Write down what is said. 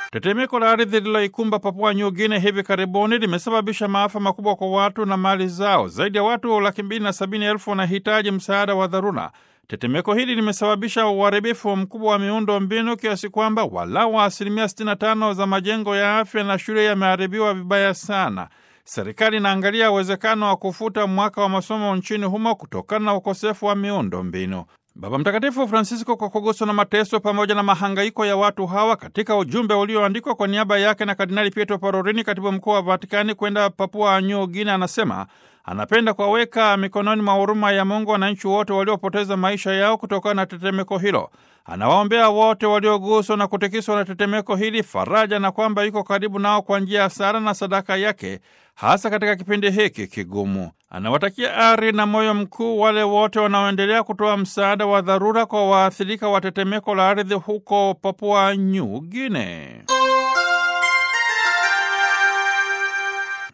Tetemeko la ardhi lililoikumba Papua New Guinea hivi karibuni limesababisha maafa makubwa kwa watu na mali zao. Zaidi ya watu laki mbili na sabini elfu wanahitaji msaada wa dharura. Tetemeko hili limesababisha uharibifu mkubwa wa miundo mbinu kiasi kwamba walau asilimia 65 za majengo ya afya na shule yameharibiwa vibaya sana. Serikali inaangalia uwezekano wa kufuta mwaka wa masomo nchini humo kutokana na ukosefu wa miundo mbinu. Baba Mtakatifu Francisco, kwa kuguswa na mateso pamoja na mahangaiko ya watu hawa, katika ujumbe ulioandikwa kwa niaba yake na Kardinali Pietro Parolin, katibu mkuu wa Vatikani, kwenda Papua New Guinea, anasema anapenda kuwaweka mikononi mwa huruma ya Mungu wananchi wote waliopoteza maisha yao kutokana na tetemeko hilo. Anawaombea wote walioguswa na kutikiswa na tetemeko hili faraja, na kwamba yuko karibu nao kwa njia ya sala na sadaka yake, hasa katika kipindi hiki kigumu. Anawatakia ari na moyo mkuu wale wote wanaoendelea kutoa msaada wa dharura kwa waathirika wa tetemeko la ardhi huko Papua New Guinea.